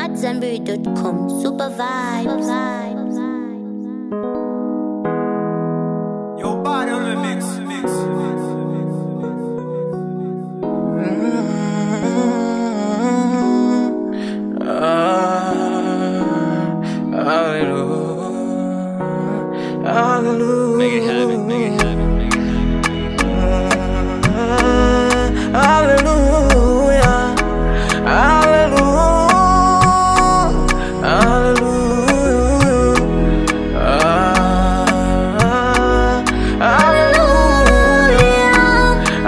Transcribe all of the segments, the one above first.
AmadZanbury.com. Super vibes. Your body on the mix. mix. Hallelujah. Make it happen, make it happen, make it happen. Hallelujah. Hallelujah. Hallelujah. Ah, Hallelujah.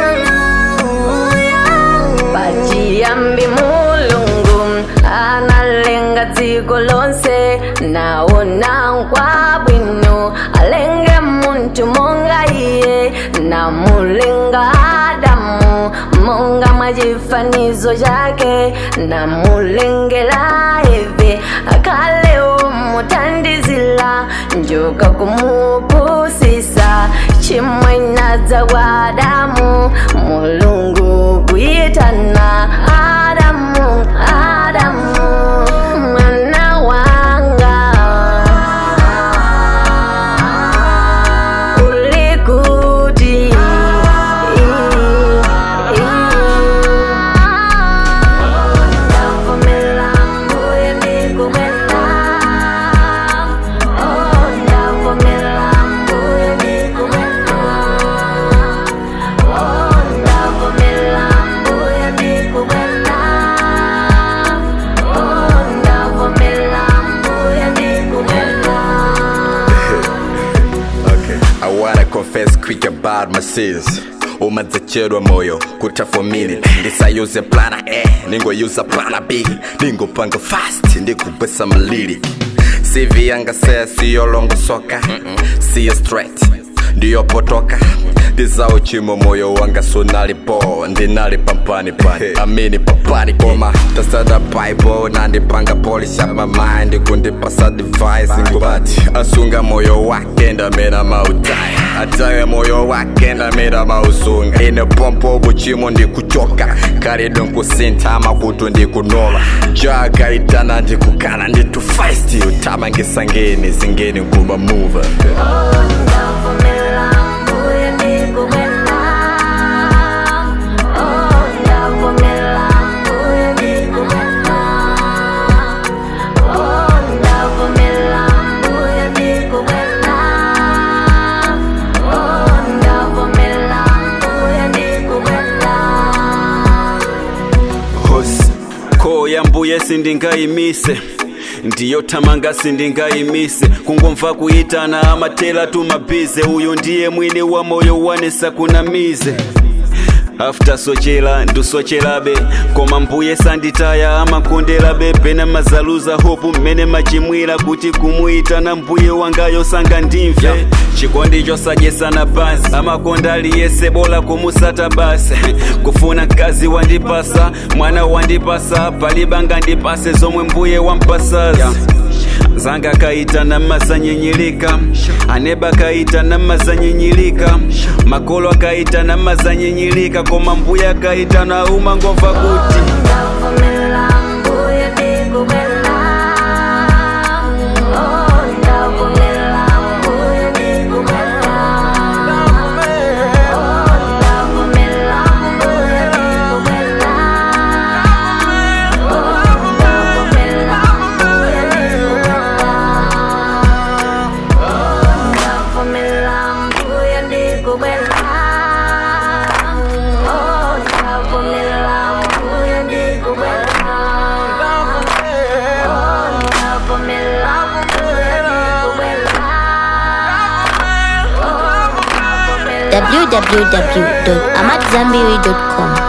Hallelujah. Pachiyambi mulungu analenga dziko lonse naona nkwabwino alenge muntu monga iye namulenga adamu monga mwachifanizo chake namulengela eve akaleo mutandizila njoka kumupusisa chimwe nadza kwa adamu mulungu kuyitana adamu adamu mwana wanga ulikuti ndavumela mbuye ndikubwela Oh, ndavumela mbuye ndikubwela Oh, ndavumela mbuye ndikubwela Oh, ndavumela mbuye ndikubwela Okay. I wanna confess quick about my sins umadzachedwa moyo kuta for minute ndisayuze plana a ningoyuza plana b ningopanga fast ndikubwesa maliri cv yanga seya siyolongosoka siyo straight ndiyopotoka ndizawo chimo moyo wanga sunalipo ndinali pampani pani amini papani koma tasada bible nandipanga polisha mamind kundipasa device ngubati asunga moyo wake ndamena mautaya ataya moyo wake ndamena mausunga ine pompo buchimo ndikuchoka kalido nkusintama kutu ndikunola jagaitana ndikukana nditu feist utama ngisangeni zingeni nkuba move ndavumela mbuye ndikubwela Oh, ndavumela mbuye ndikubwela Oh, ndavumela mbuye ndikubwela Oh, ndavumela mbuye ndikubwela hosi khoya mbuye sindingayimise ndiyo thamanga sindingayimise kungomva kuyitana amathela tumabize uyu ndiye mwini wa moyo wanesa kunamize after sochela ndusochelabe koma mbuye sanditaya amakondelabe pena mazaluza hopu mmene machimwira kuti kumuyitana mbuye wangayo sanga ndimve chikondi chosadyesana basi amakonda aliyese bola kumusata basi kufuna mkazi wandipasa mwana wandipasa palibanga ndipase zomwe mbuye wampasazi zanga kaita na mazanyenyeleka aneba kaita na mazanyenyeleka makolo akaita na mazanyenyeleka koma mbuya kaita na uma ngomva kuti ndavumela mbuye ndikubwela Oh, ndavumela mbuye ndikubwela Oh, ndavumela mbuye ndikubwela Oh, ndavumela mbuye ndikubwela Oh, ndavumela mbuye ndikubwela Oh, ndavumela mbuye ndikubwela Oh, ndavumela mbuye ndikubwela Oh, ndavumela www.amadzanbury.com.